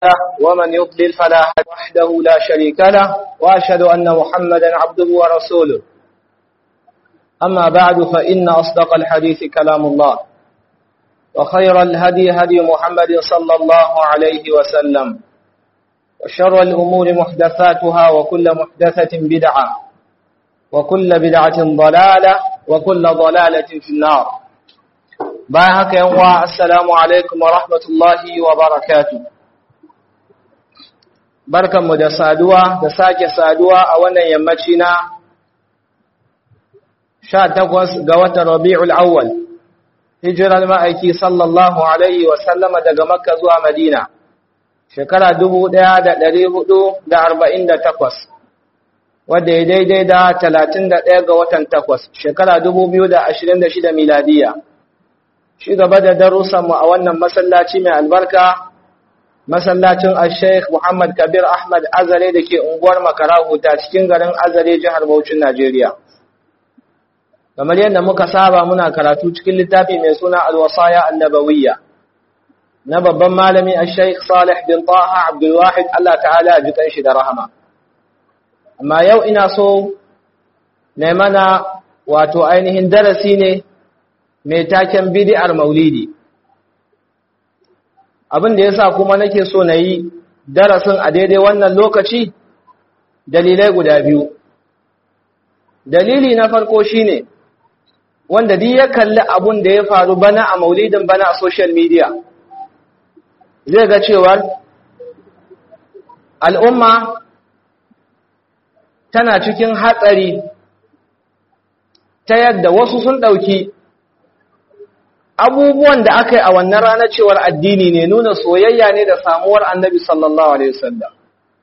ومن يضلل فلا هادي وحده لا شريك له وأشهد أن محمدا عبده ورسوله أما بعد فإن أصدق الحديث كلام الله وخير الهدي هدي محمد صلى الله عليه وسلم وشر الأمور محدثاتها وكل محدثة بدعة وكل بدعة ضلالة وكل ضلالة في النار باهك يوم السلام عليكم ورحمة الله وبركاته barkanmu da saduwa da sake saduwa a wannan yammaci na 18 ga watan Rabi'ul Awwal hijirar ma'aiki sallallahu alaihi wa sallama daga Makka zuwa Madina shekara 1448 wadda ya daidai da 31 ga watan 8 shekara 2026 miladiya shi gaba da darussanmu a wannan masallaci mai albarka masallacin al-sheikh Muhammad Kabir Ahmad Azare da ke unguwar Makarahu ta cikin garin Azare jihar Bauchin Najeriya. Kamar yadda muka saba muna karatu cikin littafi mai suna Al-Wasaya Annabawiyya na babban malami al-sheikh Salih bin Taha Abdul Wahid Allah ta'ala ji shi da rahama. Amma yau ina so na mana wato ainihin darasi ne mai taken bid'ar Maulidi. abin da ya sa kuma nake so na yi darasin a daidai wannan lokaci dalilai guda biyu dalili na farko shine wanda duk ya kalli abun da ya faru bana a maulidin bana a social media zai ga cewar al'umma tana cikin hatsari ta yadda wasu sun ɗauki abubuwan da aka yi a wannan ranar cewar addini ne nuna soyayya ne da samuwar annabi sallallahu alaihi wasallam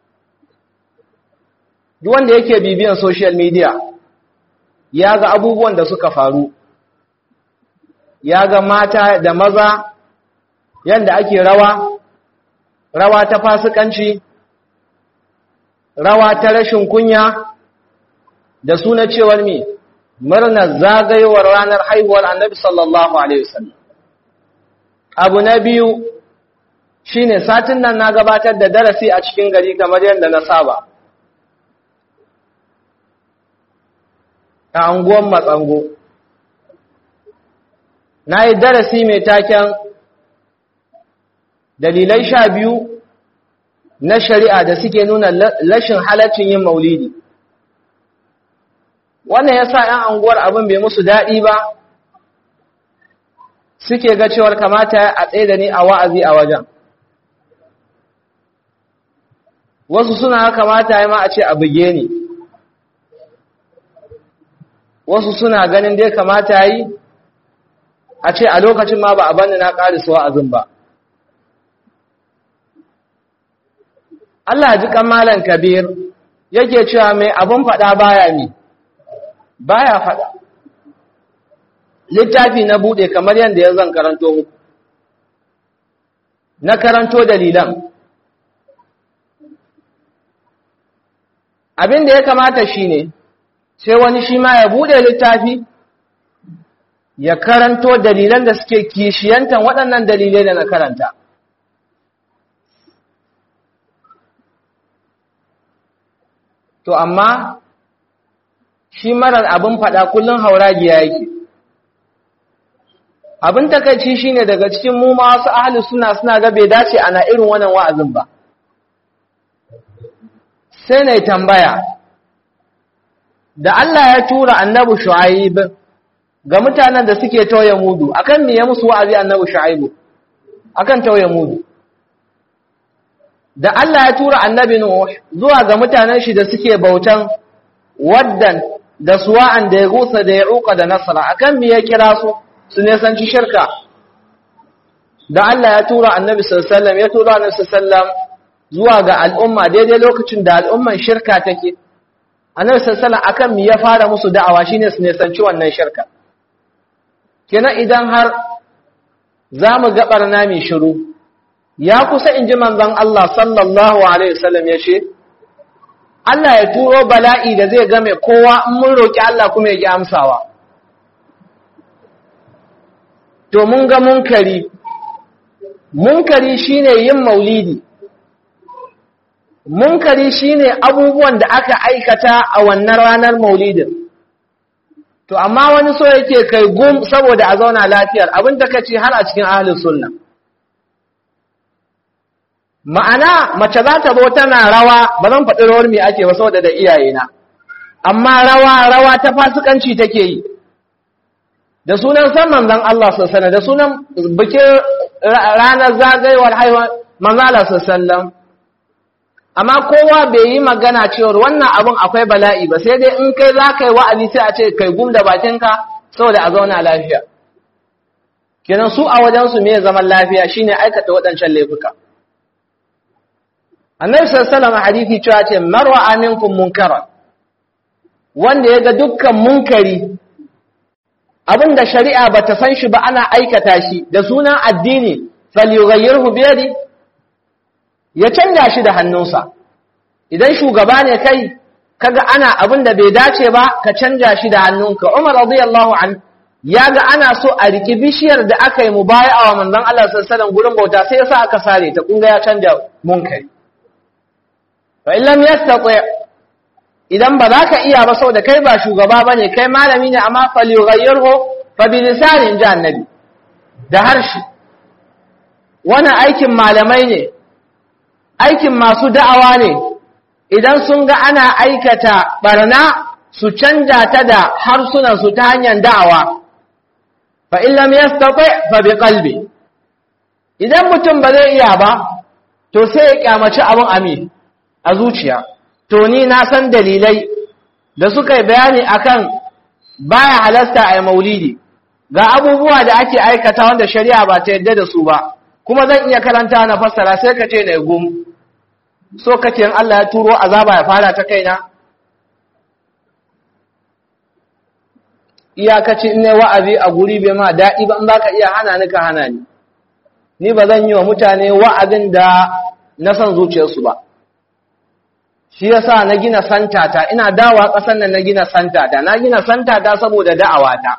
duk wanda yake bibiyan social media ya ga abubuwan da suka faru ya ga mata da maza yanda ake rawa rawa ta fasikanci rawa ta rashin kunya da suna cewar me murnar zagayowar ranar haihuwar annabi sallallahu alaihi wasallam abu na biyu shine satin nan na gabatar da darasi a cikin gari kamar yadda na saba a anguwan matsango na yi darasi mai taken dalilai sha biyu na shari'a da suke nuna rashin halaccin yin maulidi wannan ya sa ‘yan anguwar abin bai musu daɗi ba suke ga cewar kamata a tsaye da ni a wa'azi a wajen wasu suna kamata ya ma a ce a buge ni wasu suna ganin dai kamata yi a ce a lokacin ma ba a bani na ƙarisa wa'azin ba Allah ji malam kabir yake cewa mai abin faɗa baya mi baya faɗa littafi na buɗe kamar yadda ya zan karanto muku na karanto dalilan abin da ya kamata shine sai wani shi ma ya buɗe littafi ya karanto dalilan da suke kishiyantan waɗannan dalilai da na karanta to amma shi marar abin faɗa kullum hauragiya yake abin takaici shine daga cikin mu ma wasu ahli suna suna ga bai dace ana irin wannan wa'azin ba sai na tambaya da Allah ya tura annabi shu'aib ga mutanen da suke tauye mudu akan me ya musu wa'azi annabi shu'aib akan tauye mudu da Allah ya tura annabi nuh zuwa ga mutanen shi da suke bautan waddan da suwa'an da ya gusa da ya uka da nasara akan me ya kira su su nesanci shirka da Allah ya tura annabi sallallahu ya tura annabi sallallahu zuwa ga al'umma daidai lokacin da al'umman shirka take annabi sallallahu akan me ya fara musu da'awa shine su nesanci wannan shirka kenan idan har zamu ga barna mai shiru ya kusa inji manzon Allah sallallahu alaihi wasallam ya ce Allah ya turo bala'i da zai game kowa in mun roƙi Allah kuma ya ƙi amsawa. To mun ga munkari, munkari shine yin maulidi munkari shine abubuwan da aka aikata a wannan ranar maulidin to amma wani so yake kai gum saboda a zauna lafiyar abin da kace har a cikin ahlus sunna ma'ana mace za ta zo tana rawa ba zan faɗi rawar me ake ba saboda da iyayena amma rawa rawa ta fasikanci take yi da sunan san manzon Allah sallallahu da sunan bikin ranar zagayewar haihuwa manzon Allah sallallahu amma kowa bai yi magana cewa wannan abun akwai bala'i ba sai dai in kai za ka yi wa'azi sai a ce kai gum da bakinka saboda a zauna lafiya kenan su a wajensu me zaman lafiya shine aikata waɗancan laifuka annabi sallallahu alaihi wasallam hadisi cewa ce marwa aminkum munkaran wanda ya ga dukkan munkari abinda shari'a bata san shi ba ana aikata shi da sunan addini falyughayyirhu bi yadi ya canja shi da hannunsa idan shugaba ne kai kaga ana abinda bai dace ba ka canja shi da hannunka Umar radiyallahu an ya ga ana so a riki bishiyar da aka yi mubaya'a wa manzon Allah sallallahu alaihi wasallam gurin bauta sai yasa aka sare ta kunga ya canja munkari fa in lam yastati idan ba za ka iya ba saboda kai ba shugaba ba ne kai malami ne amma falyughayyirhu fa bi lisanin ji annabi da harshe wannan aikin malamai ne aikin masu da'awa ne idan sun ga ana aikata barna su canja ta da harsunan su ta hanyar da'awa fa in lam yastati fa bi qalbi idan mutum ba zai iya ba to sai ya kyamaci abin ami a zuciya to ni na san dalilai da suka yi bayani akan baya halasta a maulidi ga abubuwa da ake aikata wanda shari'a ba ta yadda da su ba kuma zan iya karanta na fassara sai ka ce na gum so kace in Allah ya turo azaba ya fara ta kaina iyakaci in ne wa'azi a guri bai ma daɗi ba in baka iya hana ni ka hana ni ni ba zan yi wa mutane wa'azin da na san zuciyarsu ba shi yasa na gina santata ina dawa ƙasar nan na gina santata na gina santata saboda da'awata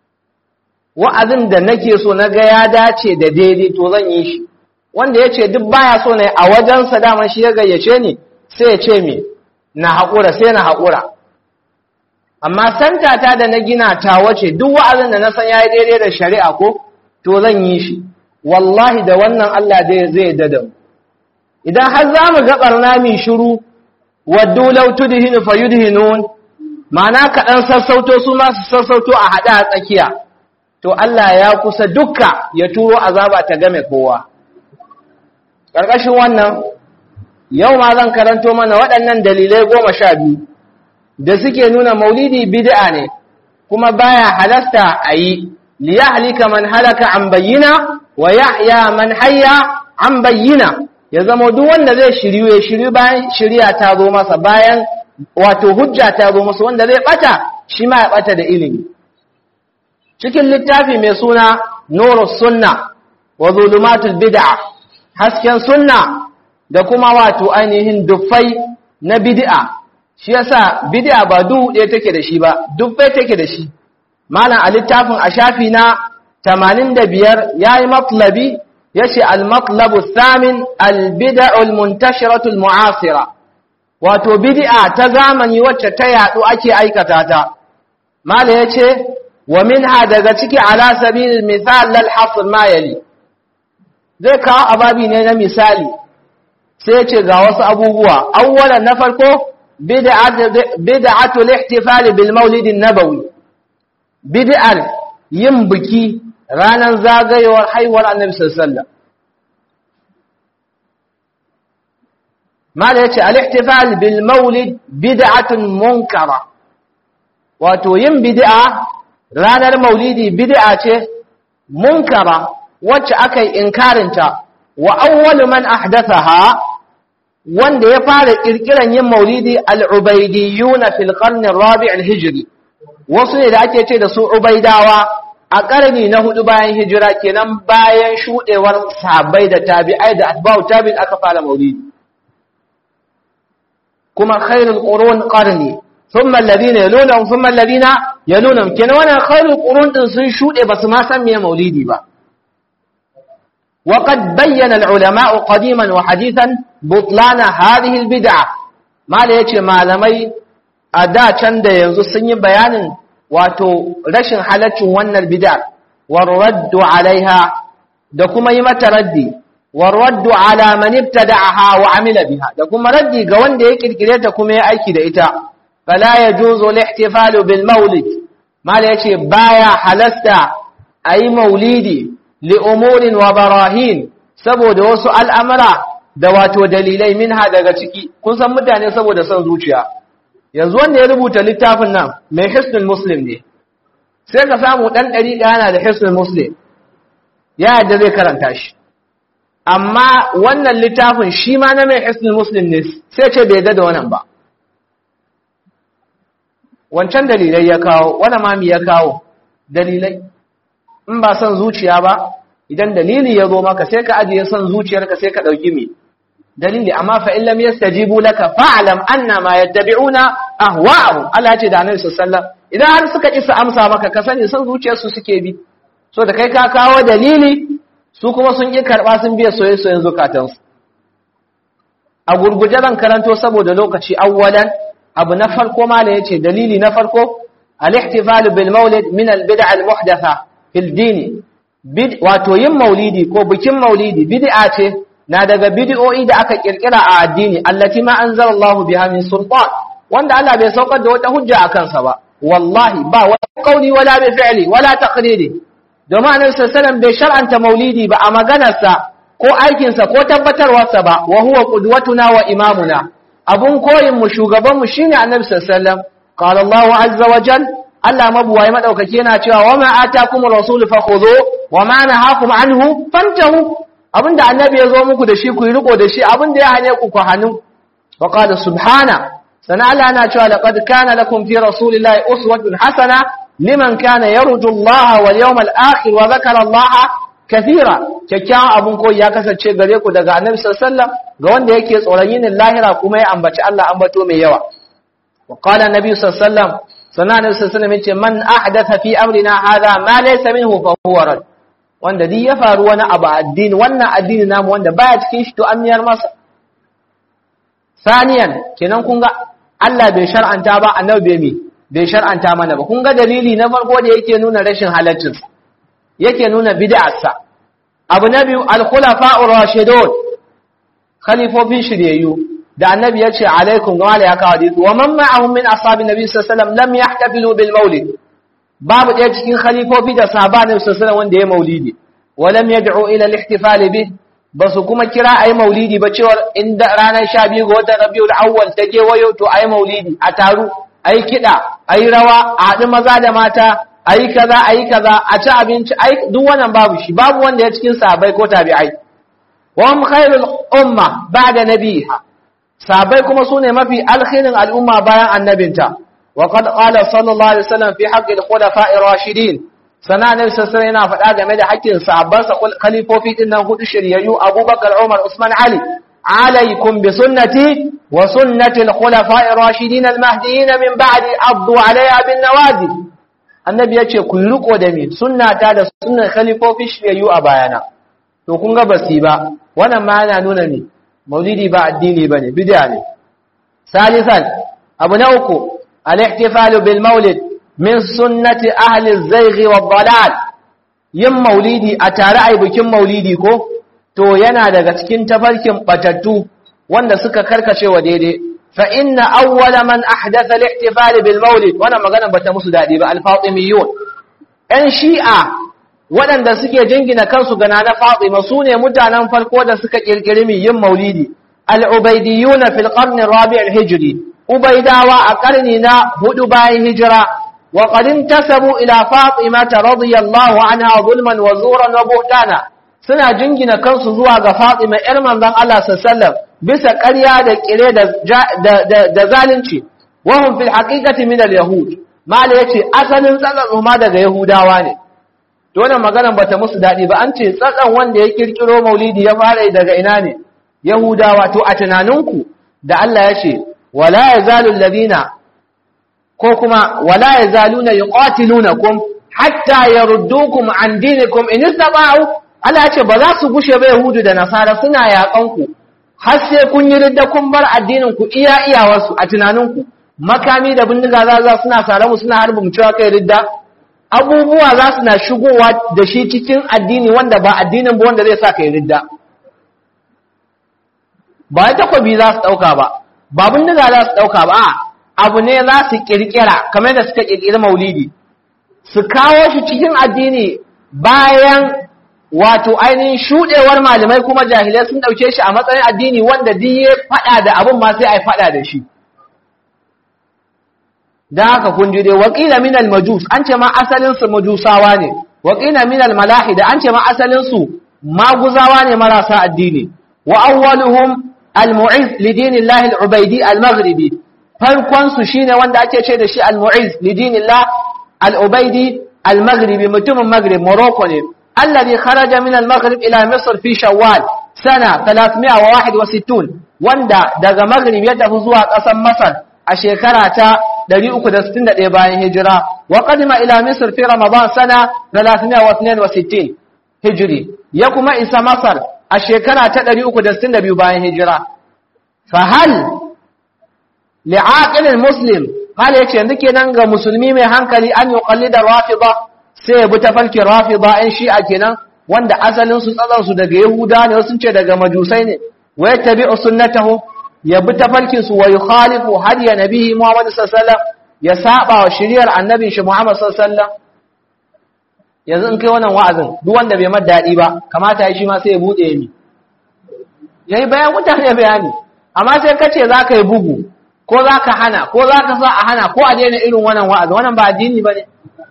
wa'azin da nake so na ga ya dace da daidai to zan yi shi wanda ya ce duk baya so ne a wajensa daman shi ya gayyace ni sai ya ce me na haƙura sai na haƙura amma santata da na gina ta wace duk wa'azin da na san ya yi daidai da shari'a ko to zan yi shi wallahi da wannan Allah zai dada mu idan har za mu ga ɓarna mai shiru waddu law tudhinu fayudhinun ma'ana kaɗan sassauto su ma su sassauto a haɗa a tsakiya to Allah ya kusa dukka ya turo azaba ta game kowa ƙarƙashin wannan yau ma zan karanto mana waɗannan dalilai goma sha biyu da suke nuna maulidi bid'a ne kuma baya halasta a yi liyahlika man halaka an bayyina wa yahya man hayya an bayyina ya zama duk wanda zai shiryu ya shiryu bayan shirya ta zo masa bayan wato hujja ta zo masa wanda zai bata shi ma ya bata da ilimi cikin littafi mai suna nurus sunna wa zulumatul bid'a hasken sunna da kuma wato ainihin dufai na bid'a shi yasa bid'a ba duhu ɗaya take da shi ba dufai take da shi malam a littafin a shafi na 85 yayi matlabi yace al-matlabu thamin al-bid'u al-muntashiratu al-mu'asira wato bid'a ta zamani wacce ta yadu ake aikata ta mala yace wa minha daga ciki ala sabil misal lal hasr ma yali zai kawo ababi ne na misali sai yace ga wasu abubuwa awwalan na farko bid'atu al-ihtifal bil maulid an-nabawi bid'ar yin biki ranar zagayewar haihuwar annabi sallallahu mala yace al-ihtifal bil maulid bid'atun munkara wato yin bid'a ranar maulidi bid'a ce munkara wacce aka yi inkarinta wa awwalu man ahdathaha wanda ya fara kirkiran yin maulidi al-ubaydiyuna fil qarn ar-rabi' al-hijri wasu ne da ake ce da su ubaidawa a ƙarni na hudu bayan hijira kenan bayan shuɗewar sahabbai da tabi'ai da atba'u tabi'in aka fara maulidi kuma khairul qurun qarni thumma alladhina yalunhum thumma alladhina yalunhum kenan wannan khairul qurun din sun shuɗe basu ma san me maulidi ba وقد بين العلماء قديما وحديثا بطلان هذه البدعة ما ليتي malamai a da can da yanzu sun yi bayanin wato rashin halaccin wannan bid'a warraddu alaiha da kuma yi mata raddi warraddu ala man ibtada'aha wa amila biha da kuma raddi ga wanda ya kirkire ta kuma ya aiki da ita fala yajuzu al-ihtifalu bil maulid mala yace baya halasta ayi maulidi li umurin wa barahin saboda wasu al'amara da wato dalilai minha daga ciki kun san mutane saboda son zuciya yanzu wanda ya rubuta littafin nan mai hisnul muslim ne sai ka samu dan ɗari yana da hisnul muslim ya yadda zai karanta shi amma wannan littafin shi ma na mai hisnul muslim ne sai ce bai yadda da wannan ba wancan dalilai ya kawo wani mami ya kawo dalilai in ba son zuciya ba idan dalili ya zo maka sai ka ajiye son zuciyarka sai ka ɗauki mai dalili amma fa in lam yastajibu laka fa'lam anna ma yattabi'una ahwa'ahum Allah ce da Annabi sallallahu idan har suka ki su amsa maka ka sani son zuciyarsu suke bi so da kai ka kawo dalili su kuma sun ki karba sun biya soyayyen zukatansu a gurguje zan karanto saboda lokaci awwalan abu na farko mala yace dalili na farko al-ihtifal bil maulid min al-bid'a al-muhdatha fil din wato yin maulidi ko bikin maulidi bid'a ce na daga bid'o'i da aka kirkira a addini allati ma anzalallahu biha min sultan wanda Allah bai saukar da wata hujja a kansa ba wallahi ba wani kauli wala bi fi'li wala taqriri domin annabi sallallahu bai shar'anta maulidi ba a maganarsa ko aikinsa ko tabbatarwarsa ba wa huwa qudwatuna wa imamuna abun koyin mu shugaban mu shine annabi sallallahu alaihi wasallam qala Allahu azza wa jal Allah mabuwayi madaukaki yana cewa wa ma atakum rasul fakhudhu wa ma nahakum anhu fantahu abinda annabi ya zo muku da shi ku yi riko da shi abinda ya hane ku ku hannu wa qala subhana sana Allah yana cewa laqad kana lakum fi rasulillahi uswatun hasana liman kana yarju Allah wal yawmal akhir wa dhakara Allah kathira kyakkyawan abun koyi ya kasance gare ku daga annabi sallallahu alaihi wasallam ga wanda yake tsoron yin lahira kuma ya ambaci Allah ambato mai yawa wa qala annabi sallallahu alaihi wasallam sana annabi sallallahu alaihi wasallam yace man ahdatha fi amrina hadha ma laysa minhu fa huwa rad wanda duk ya faru wani abu addini wannan addini namu wanda baya cikin shi to an miyar masa saniyan kenan kun ga Allah bai shar'anta ba annabi bai mi bai shar'anta mana ba kun ga dalili na farko da yake nuna rashin halaccin yake nuna bid'arsa abu na biyu al-khulafa'ur rashidun khalifofin shiryayyu da annabi ya ce alaikum ga wala ya kawo hadisi wa man ma'ahum min ashabin nabi sallallahu alaihi wasallam lam yahtafilu bil maulid babu ɗaya cikin khalifofi da sahaba nabi sallallahu alaihi wasallam wanda ya maulidi wa lam yad'u ila al-ihtifal bih basu kuma kira ayi maulidi ba cewa inda ranar 12 ga watan rabiul awwal ta wayo to ayi maulidi a taru ayi kida ayi rawa a haɗu maza da mata ayi kaza ayi kaza a ci abinci ai duk wannan babu shi babu wanda ya cikin sahabbai ko tabi'ai wa hum khairul umma ba'da nabiha sahabbai kuma sune mafi alkhairin al'umma bayan annabinta wa qad qala sallallahu alaihi wasallam fi haqqi al-khulafa'i rashidin sana ne sai yana faɗa game da haƙƙin sahabban sa khalifofi din nan hudu shiryayyu Abubakar Umar Usman Ali alaikum bi sunnati wa sunnati al-khulafa'i rashidin al-mahdiyyin min ba'di addu 'alayha bin nawajid annabi yace ku riko da mi sunnata da sunnar khalifofi shiryayyu a bayana to kun ga basi ba wannan ma yana nuna ne maulidi ba addini bane bid'a ne salisan abu na uku al-ihtifalu bil maulid min sunnati ahli az-zayg wad-dalal yin maulidi a tare ai bikin maulidi ko to yana daga cikin tafarkin batattu wanda suka karkace wa daidai fa inna awwala man ahdatha al-ihtifal bil maulid wannan magana bata musu dadi ba al-fatimiyun ɗan shi'a waɗanda suke jingina kansu ga nana Fatima su ne mutanen farko da suka kirkiri mi yin maulidi al-ubaydiyuna fil qarn ar-rabi' al-hijri ubaidawa a karni na hudu bayan hijira wa qad intasabu ila Fatima radiyallahu anha zulman wa zuran wa buhtana suna jingina kansu zuwa ga Fatima ƴar manzon Allah sallallahu bisa ƙarya da kire da da zalunci wa hum fil haqiqati min al-yahud mala yace asalin tsakan ma daga yahudawa ne to wannan maganar bata musu dadi ba an ce tsakan wanda ya kirkiro maulidi ya fara daga ina ne yahudawa to a tunaninku da Allah ya ce wala yazalu alladhina ko kuma wala yazaluna yuqatilunakum hatta yaruddukum an dinikum in istata'u Allah ya ce ba za su gushe ba Yahudu da Nasara suna yaƙan ku har sai kun yi ridda kun bar addinin ku iya iyawarsu a tunanin ku makami da bindiga za za suna sare mu suna harbi mu cewa kai ridda abubuwa za su na shigowa da shi cikin addini wanda ba addinin ba wanda zai sa kai ridda ba ya takobi za su ɗauka ba ba bindiga za su ɗauka ba abu ne za su ƙirƙira kamar da suka ƙirƙiri maulidi su kawo shi cikin addini bayan wato ainihin shuɗewar malamai kuma jahilai sun ɗauke shi a matsayin addini wanda duk ya faɗa da abin ma sai a yi faɗa da shi da haka kun ji dai waƙila minal majus an ce ma asalinsu majusawa ne waƙila minal malahida an ce ma asalinsu maguzawa ne marasa addini wa awwaluhum al-mu'iz li dinillahi al-ubaydi al-maghribi farkon su shine wanda ake ce da shi al-mu'iz li dinillah al-ubaydi al-maghribi mutumin maghrib morocco ne alladhi kharaja min al-maghrib ila misr fi shawwal sana 361 wanda daga maghrib ya tafi zuwa ƙasar masar a shekara ta 361 bayan hijira wa qadima ila misr fi ramadan sana 362 hijri ya kuma isa masar a shekara ta 362 bayan hijira fa hal li'aqil muslim hal yace yanzu kenan ga musulmi mai hankali an yuqallida rafida sai ya bi tafarkin rafida ɗan shi'a kenan wanda asalin su tsatsan su daga yahuda ne sun ce daga majusai ne wa yattabi'u sunnatahu ya bi tafarkin su wa yukhalifu hadiya nabihi muhammad sallallahu alaihi wasallam ya saba wa shiriyar annabin shi muhammad sallallahu alaihi wasallam yanzu in kai wannan wa'azin duk wanda bai mar daɗi ba kamata ya shi ma sai ya buɗe mi yayi bayan mutane bayani amma sai ka ce za ka yi bugu ko za ka hana ko za ka sa a hana ko a daina irin wannan wa'azin wannan ba addini ba ne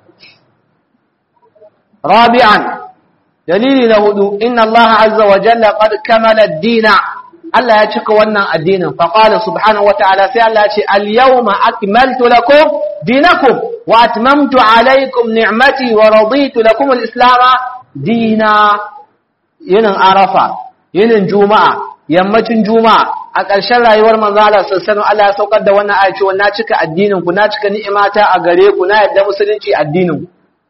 rabi'an dalili na hudu inna allaha azza wa jalla qad kamala ad-dina Allah ya cika wannan addinin fa qala subhanahu wa ta'ala sai Allah ya ce al-yawma akmaltu lakum dinakum wa atmamtu alaykum ni'mati wa raditu lakum al-islam dina yinin arafa yinin juma'a yammacin juma'a a ƙarshen rayuwar manzo Allah sallallahu Allah ya saukar da wannan aya cewa na cika addinin ku na cika ni'imata a gare ku na yadda musulunci addinin ku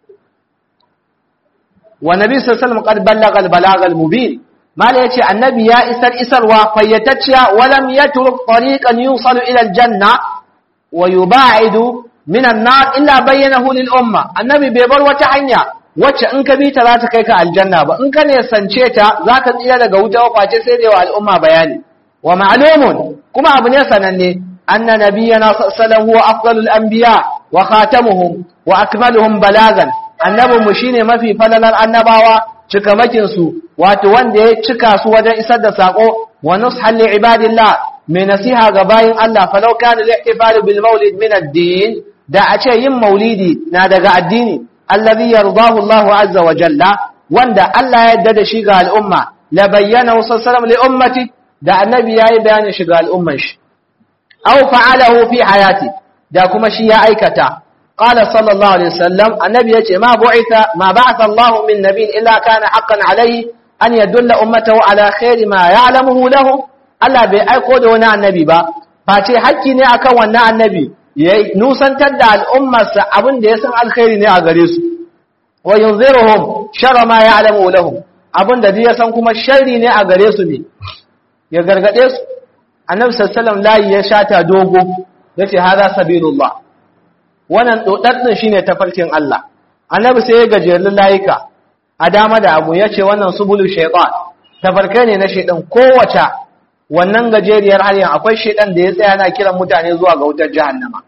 wa nabi sallallahu alaihi wasallam qad ballagha al-balagha al-mubin mala yace annabi ya isar isarwa fayyatacciya walam yatruk tariqan yusalu ila aljanna wa yuba'idu min an-nar illa bayyanahu lil umma annabi bai bar wata hanya wacce in ka bi ta za ta kai ka aljanna ba in ka ne sance ta zaka tsira daga wuta face sai da wa al'umma bayani wa ma'lumun kuma abu ne sananne anna nabiyyana sallallahu huwa afdalul anbiya wa khatamuhum wa akmaluhum balagan annabinmu shine mafi falalar annabawa cikamakinsu wato wanda ya cika su wajen isar da sako wa nushan li ibadillah mai nasiha ga bayin Allah falau kana al-ihtifal bil maulid min ad-din da a ce yin maulidi na daga addini allazi yardahu Allah azza wa jalla wanda Allah ya yarda da shi ga al'umma la bayyana sallallahu li ummati da annabi yayi bayanin shi ga al'umman shi aw fa'alahu fi hayati da kuma shi ya aikata قال صلى الله عليه وسلم النبي يقول ما بعث ما بعث الله من نبي إلا كان حقا عليه أن يدل أمته على خير ما يعلمه له Allah bai aiko da wani annabi ba face hakki ne akan wannan annabi ya nusantar da al'ummarsa abin da ya san alkhairi ne a gare su wa yunziruhum sharra ma ya'lamu lahum abin da ya san kuma sharri ne a gare su ne ya gargade su annabi sallallahu alaihi wasallam layi ya shata dogo yace hada sabilullah wannan ɗoɗaɗɗin shi ne tafarkin Allah annabi sai ya gajerun layuka a dama da abu ya ce wannan subulu shaitan tafarkai ne na shaitan kowace wannan gajeriyar hanyar akwai shaitan da ya tsaya na kiran mutane zuwa ga wutar jahannama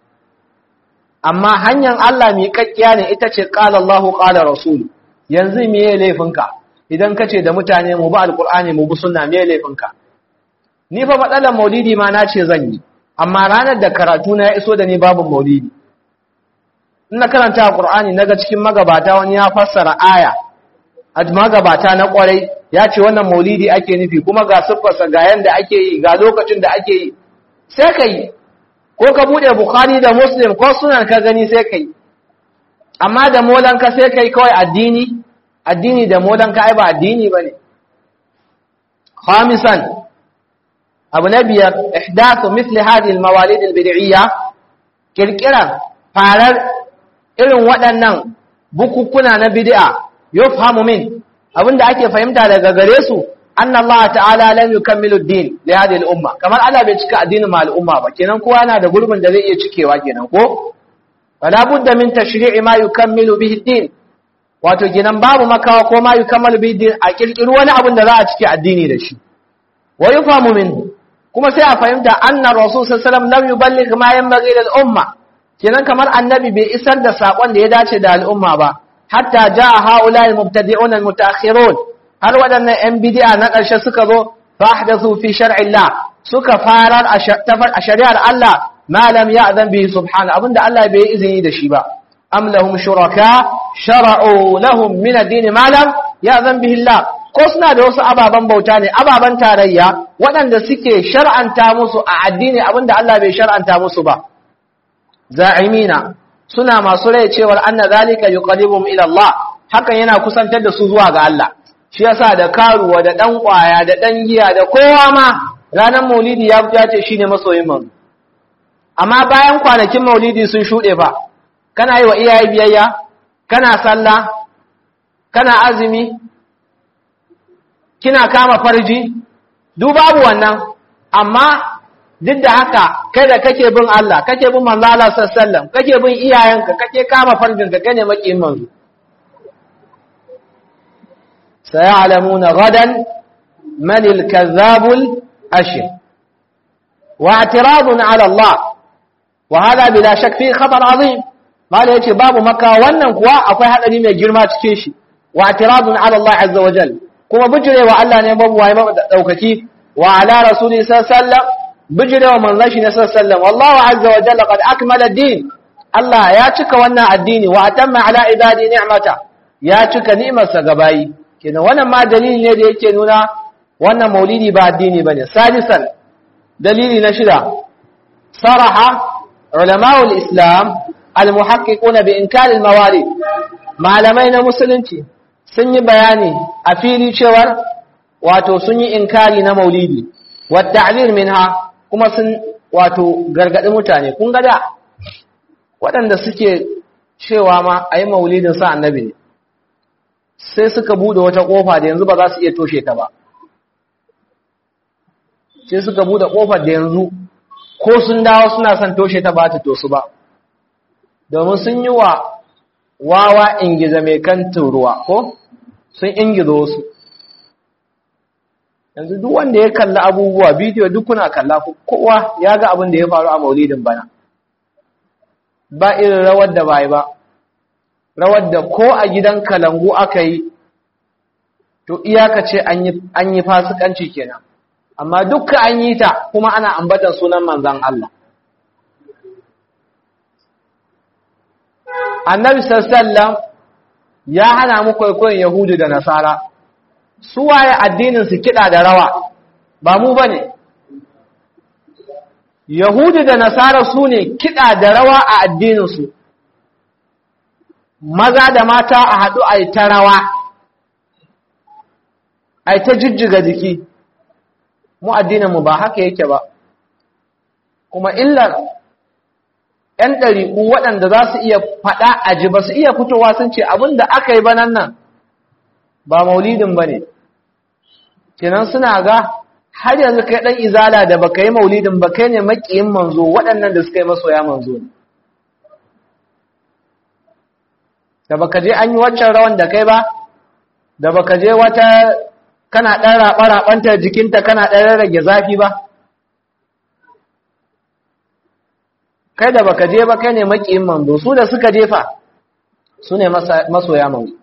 amma hanyar Allah mai kakkiya ne ita ce qala Allahu qala rasulu yanzu me ya laifinka idan ka ce da mutane mu bi alqur'ani mu bi sunna me ya laifinka ni fa matsalar maulidi ma na ce zan yi amma ranar da karatu na ya iso da ni babu maulidi ina karanta Qur'ani naga cikin magabata wani ya fassara aya a magabata na kwarai ya ce wannan maulidi ake nufi kuma ga siffarsa ga yanda ake yi ga lokacin da ake yi sai ka yi ko ka bude bukhari da muslim ko sunan ka gani sai ka yi amma da molanka sai ka yi kawai addini addini da molanka ai ba addini ba ne khamisan abu na biyar ihdathu mithli hadhihi al-mawalid al-bid'iyya kirkiran farar irin waɗannan bukukuna na bid'a yufhamu min abinda ake fahimta daga gare su anna Allah ta'ala lam yukammilu ad-din li hadhihi al-umma kamar Allah bai cika addinin ma al'umma ba kenan kowa yana da gurbin da zai iya cikewa kenan ko fala budda min tashri'i ma yukammilu bihi ad-din wato kenan babu makawa ko ma yukammalu bihi ad-din a kirkiri wani abin da za a cike addini da shi wa yufamu minhu kuma sai a fahimta anna rasul sallallahu alaihi wasallam lam yuballigh ma yanbaghi lil umma kenan kamar annabi bai isar da sakon da ya dace da al'umma ba hatta jaa haula al-mubtadi'un al-mutaakhirun har waɗannan ‘yan bidiya na ƙarshe suka zo fahdathu fi shar'illah suka farar a shari'ar Allah malam ya azan bihi subhana abinda Allah bai izini da shi ba am lahum shuraka shara'u lahum min ad-din malam ya azan bihi Allah ko suna da wasu ababan bauta ne ababan tarayya waɗanda suke shar'anta musu a addini abinda Allah bai shar'anta musu ba za'imina suna masu rai cewar anna zalika yuqarribuhum ila Allah hakan yana kusantar da su zuwa ga Allah shi yasa da karuwa da dan kwaya da dan giya da kowa ma ranar maulidi ya fita ce shine masoyin manzo amma bayan kwanakin maulidi sun shude fa kana yi wa iyaye biyayya kana sallah kana azumi kina kama farji duk babu wannan amma duk da haka kai da kake bin Allah kake bin manzo Allah sallallahu alaihi wasallam kake bin iyayenka kake kama farjinka kane makiyin manzo سيعلمون غدا من الكذاب الأشر واعتراض على الله وهذا بلا شك فيه خطر عظيم ما لا يتي باب مكة wannan kuwa akwai hadari mai girma cikin shi واعتراض على الله عز وجل kuma bijirewa Allah ne babu waye daukaki wa ala rasuli sallallahu alaihi wasallam bijirewa manzon shi ne sallallahu alaihi wasallam wallahu azza wa jalla qad akmala ad-din Allah ya cika wannan addini wa atamma ala ibadi ni'mata ya cika ni'imarsa ga bayi kenan wannan ma dalili ne da yake nuna wannan maulidi ba addini bane sadisan dalili na shida saraha ulama'ul islam almuhaqqiquna bi inkar almawalid malamai na musulunci sun yi bayani a fili cewar wato sun yi inkari na maulidi wa ta'zir minha kuma sun wato gargadi mutane kun ga da waɗanda suke cewa ma ayi maulidin sa annabi ne sai suka bude wata kofa da yanzu ba za su iya toshe ta ba sai suka bude kofar da yanzu ko sun dawo suna son toshe ta ba ta tosu ba domin sun yi wa wawa ingiza mai kan ruwa ko sun ingiza wasu yanzu duk wanda ya kalla abubuwa bidiyo duk kuna kalla kowa ya ga abin da ya faru a maulidin bana ba irin rawar da bai ba rawar da ko a gidan kalangu aka yi to iyaka ce an yi fasikanci kenan amma dukka an yi ta kuma ana ambatan sunan manzan Allah annabi sallallahu ya hana mu kwaikwayon yahudu da nasara su waye addinin su kiɗa da rawa ba mu bane yahudu da nasara su ne kiɗa da rawa a addininsu maza da mata a haɗu a yi ta rawa a yi ta jijjiga jiki mu addininmu ba haka yake ba kuma illar ‘yan ɗariƙu waɗanda za su iya faɗa a ji ba su iya fitowa sun ce abin da aka yi banan nan ba maulidin ba ne kenan suna ga har yanzu kai ɗan izala da baka yi maulidin ba kai ne maƙiyin manzo waɗannan da suka yi masoya manzo ne da baka je an yi waccan rawan da kai ba da baka je wata kana ɗan raɓa-raɓanta jikinta kana ɗan rage zafi ba kai da baka je ba kai ne makiyin manzo su da suka jefa su ne masoya manzo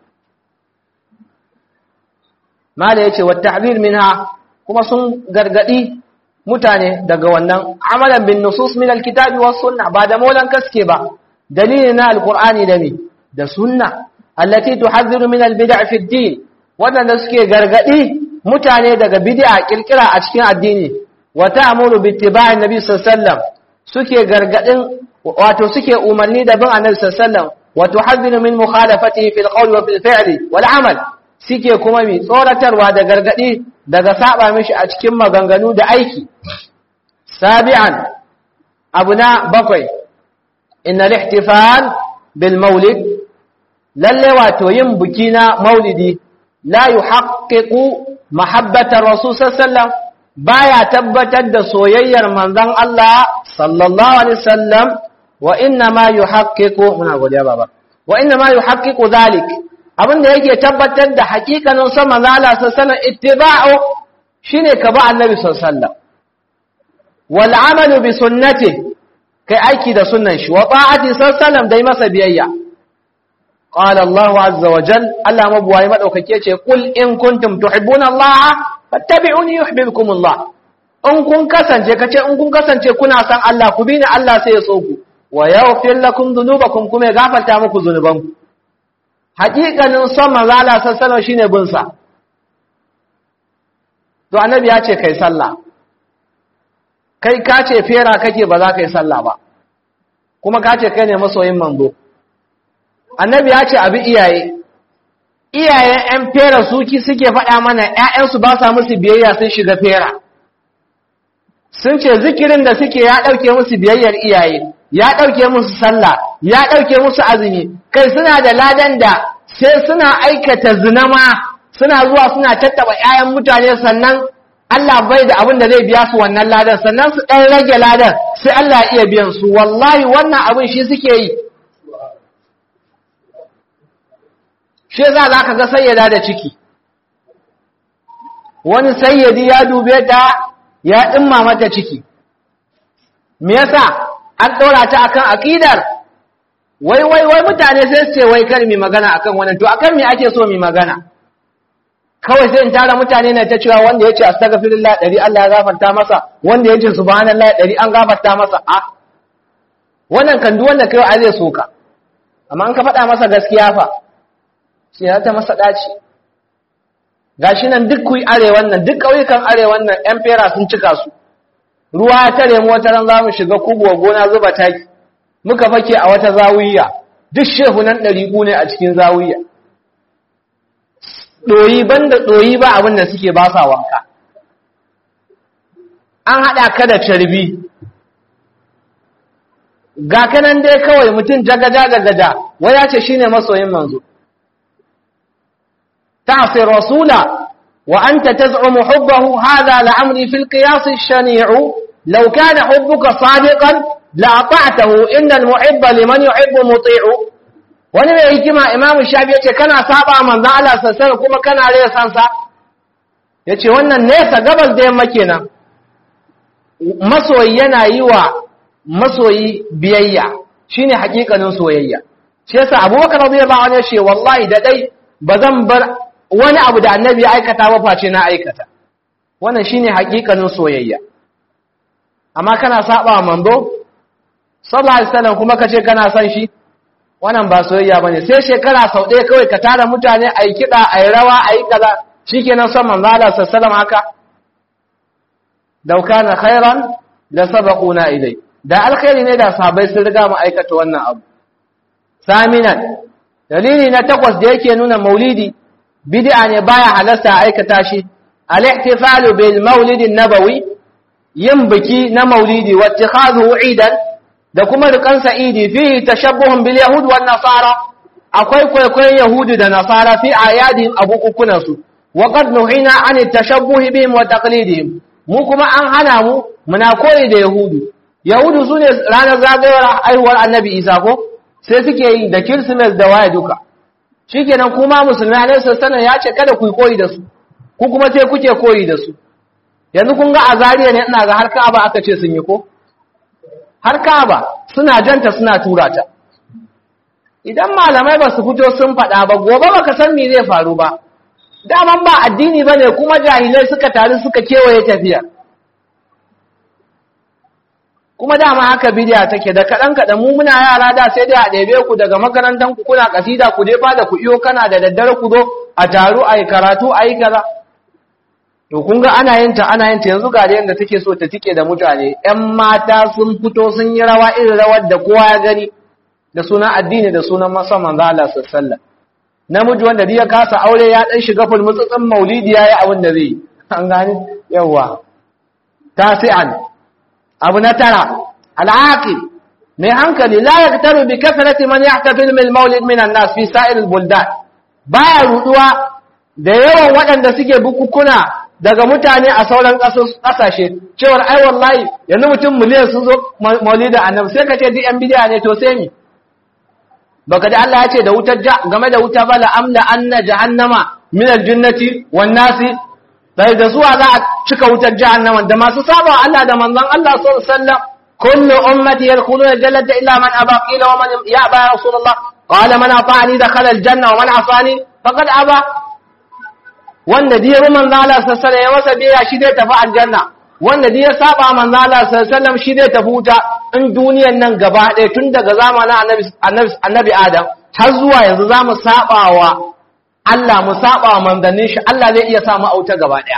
mala yace wa ta'bir minha kuma sun gargadi mutane daga wannan amalan bin nusus min alkitabi was sunna ba da maulan kaske ba dalilin na alqur'ani da me da sunna allati tuhadhiru min albid'a fi ad-din wadanda suke gargadi mutane daga bid'a kirkira a cikin addini wa ta'muru bi ittiba'i nabi sallallahu alaihi wasallam suke gargadin wato suke umarni da bin annabi sallallahu alaihi wasallam wa tuhadhiru min mukhalafatihi fil qawli wa fil fi'li wal amal suke kuma mi tsoratarwa da gargadi daga saba mishi a cikin maganganu da aiki sabi'an abuna bakwai inna al-ihtifal bil maulid lalle wato yin buki na maulidi la yuhaqqiqu mahabbatar rasul sallallahu baya tabbatar da soyayyar manzon Allah sallallahu alaihi wasallam wa inna ma yuhaqqiqu muna godiya baba wa inna ma yuhaqqiqu zalik abinda yake tabbatar da hakikanin son manzon Allah sallallahu alaihi wasallam ittiba'u shine ka ba annabi sallallahu alaihi wasallam wal amalu bi sunnati kai aiki da sunnan shi wa ta'ati sallallahu alaihi wasallam dai masa biyayya qala Allahu azza wa jal Allah mabuwayi madaukake ce kul in kuntum tuhibbuna Allah fattabi'uni yuhibbukum Allah in kun kasance kace in kun kasance kuna san Allah ku bi ni Allah sai ya so ku wa yaghfir lakum dhunubakum kuma ya gafarta muku zunubanku haƙiƙanin son manzo Allah sallallahu shine bin sa to annabi ya ce kai sallah kai ka ce fera kake ba za ka yi sallah ba kuma ka ce kai ne masoyin manzo annabi ya ce abi iyaye iyayen 'yan fera suki suke faɗa mana 'ya'yansu ba sa musu biyayya sun shiga fera sun ce zikirin da suke ya ɗauke musu biyayyar iyaye ya ɗauke musu sallah ya ɗauke musu azumi kai suna da ladan da sai suna aikata zinama suna zuwa suna tattaba 'ya'yan mutane sannan Allah bai da abin da zai biya su wannan ladan sannan su ɗan rage ladan sai Allah ya iya biyan su wallahi wannan abin shi suke yi shi za za ka ga sayyada da ciki wani sayyadi ya dube ta ya ɗimma mata ciki me yasa an ɗora ta akan aƙidar wai wai wai mutane sai su ce wai kar mi magana akan wannan to akan me ake so mi magana kawai sai in tara mutane na ta cewa wanda ya ce astaghfirullah ɗari Allah ya gafarta masa wanda ya ce subhanallah ɗari an gafarta masa a wannan kan duk wanda kai a zai soka amma an ka faɗa masa gaskiya fa sai ya ta masa ɗaci gashi nan duk kuyi arewan nan duk ƙauyukan arewan nan ƴan fera sun cika su ruwa ya tare mu wata ran za mu shiga kubuwa gona zuba taki muka fake a wata zawiya duk shehu nan ɗari ne a cikin zawiya ɗoyi banda ɗoyi ba abin da suke ba sa wanka an haɗa ka da carbi ga kanan dai kawai mutum jagaja jagaja wai ya ce shine masoyin manzo تعصي الرسول وأنت تزعم حبه هذا لعمري في القياس الشنيع لو كان حبك صادقا لأطعته إن المحب لمن يحب مطيع wani mai hikima imam shafi yace kana saba manzon Allah sallallahu kuma kana raya sansa yace wannan nesa gabas da yamma kenan masoyi yana yi wa masoyi biyayya shine hakikanin soyayya shi yasa abubakar radiyallahu anhu yace wallahi da dai bazan bar wani abu da annabi ya aikata ba face na aikata wannan shine hakikanin soyayya amma kana saba manzo sallallahu alaihi wasallam kuma kace kana son shi wannan ba soyayya bane sai shekara sau ɗaya kawai ka tara mutane a yi kiɗa a yi rawa a yi kaza shikenan son manzo Allah sallallahu haka dauka na khairan da sabaquna ilai da alkhairi ne da sahabbai sun riga mu aikata wannan abu saminan dalili na takwas da yake nuna maulidi bid'a ne baya halasta aikata shi al-ihtifalu bil maulid nabawi yin biki na maulidi wa ittikhadhu idan da kuma rikan sa'idi fi tashabbuhun bil yahud wan nasara akwai kwaikwayon yahudu da nasara fi ayadihim abukukunan su wa qad nuhina an tashabbuhi bihim wa taqlidihim mu kuma an hana mu muna koyi da yahudu yahudu sune ranar zagayowar aihuwar annabi isa ko sai suke yi da kirsimes da waye duka shikenan kuma musulmi alaihi sallallahu ya ce kada ku koyi da su ku kuma sai kuke koyi da su yanzu kun ga azariya ne ina ga har ka'aba aka ce sun yi ko har ka'aba suna janta suna tura ta idan malamai ba su fito sun faɗa ba gobe baka san me zai faru ba daman ba addini bane kuma jahilai suka taru suka kewaye tafiya kuma dama haka bidiya take da kaɗan kaɗan mu muna yara da sai dai a ɗebe ku daga makarantar ku kuna kasida ku dai da ku iyo kana da daddare ku zo a taru a yi karatu a yi kaza to kun ga ana yin ta ana yin ta yanzu ga yadda take so ta tike da mutane ƴan mata sun fito sun yi rawa irin rawar da kowa ya gani da sunan addini da sunan masa manzo Allah sallallahu namiji wanda ya kasa aure ya dan shiga fulmutsutsun maulidi yayi abin da zai an gani yawa tasi'an abu na tara al'aqil mai hankali la yaktaru bi kasrati man yahtafil bil maulid min an-nas fi sa'ir al-buldan baya ruduwa da yawan waɗanda suke bukukuna daga mutane a sauran ƙasashe cewar ai wallahi yanzu mutum miliyan sun zo maulidin annabi sai ka ce duk yan bidiya ne to sai mi baka da Allah ya ce da wutar game da wuta bala amla anna jahannama min aljannati wan nasi sai da zuwa za a cika wutar jahannama da masu saba Allah da manzon Allah sallallahu alaihi wasallam kullu ummati yadkhuluna aljannata illa man aba qila wa man ya aba rasulullah qala man ata'ani dakhala aljanna wa man asani faqad aba wanda da ya bi manzo Allah sallallahu alaihi ya masa biya shi zai tafi aljanna wanda da ya saba manzo Allah sallallahu alaihi shi zai tafi wuta in duniyan nan gaba ɗaya tun daga zamanin annabi annabi annabi Adam har zuwa yanzu zamu sabawa Allah mu sabawa manzannin shi Allah zai iya sa mu auta gaba ɗaya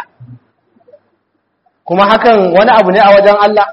kuma hakan wani abu ne a wajen Allah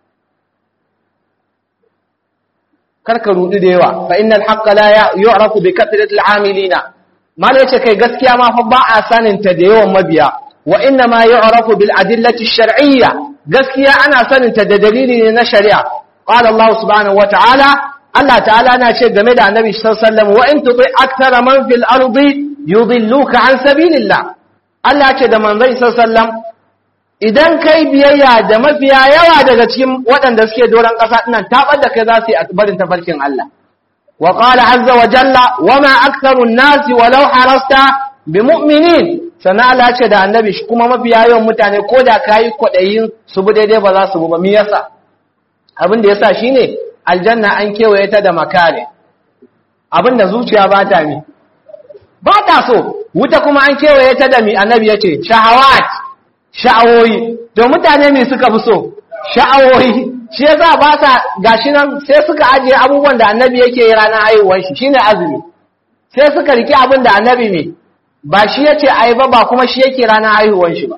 karka rudu da yawa fa innal haqqa la yu'rafu bi kathratil amilina mal yace kai gaskiya ma fa ba a sanin ta da yawan mabiya wa inna ma yu'rafu bil adillati shar'iyya gaskiya ana sanin ta da dalili ne na shari'a qala Allah subhanahu wa ta'ala Allah ta'ala na ce game da annabi sallallahu alaihi wasallam wa in tuti akthara man fil ardi yudilluka an sabilillah Allah ce da manzon sallallahu alaihi wasallam idan kai biyayya da mafiya yawa daga cikin waɗanda suke doron ƙasa ɗinan taɓar da kai za su yi barin tafarkin Allah wa qala azza wa jalla wa ma aktharun nasi walau harasta bi mu'minin sana Allah ce da annabi shi kuma mafiya yawan mutane ko da kayi kwaɗayin su bi daidai ba za su bi ba me yasa abin da yasa shine aljanna an kewaye ta da makare abin da zuciya ba ta mi ba ta so wuta kuma an kewaye ta da mi annabi yace shahawat sha'awoyi to mutane ne suka fi so sha'awoyi shi yasa ba sa gashi nan sai suka ajiye abubuwan da annabi yake yi ranar haihuwar shi shine azumi sai suka riki abin da annabi ne ba shi yace ai ba ba kuma shi yake ranar haihuwar shi ba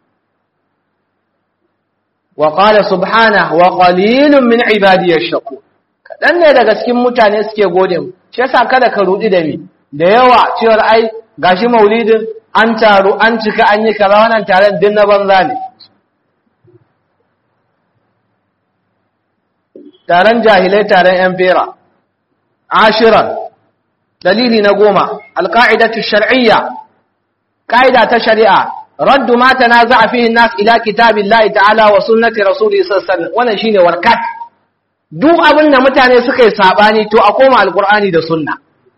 wa qala subhanahu wa qalilun min ibadiy ash-shakur kadan ne daga cikin mutane suke gode mu shi yasa kada ka rudi da mi da yawa cewar ai gashi maulidin an taru an cika an yi kaza wannan taron din na banza ne taron jahilai taron yan fera ashiran dalili na goma alka'idatu shar'iyya ka'ida ta shari'a raddu ma tanaza'a fihi an-nas ila kitabillahi ta'ala wa sunnati rasulihi sallallahu alaihi wasallam wannan shine warkat duk abin da mutane suka yi sabani to a koma alqur'ani da sunna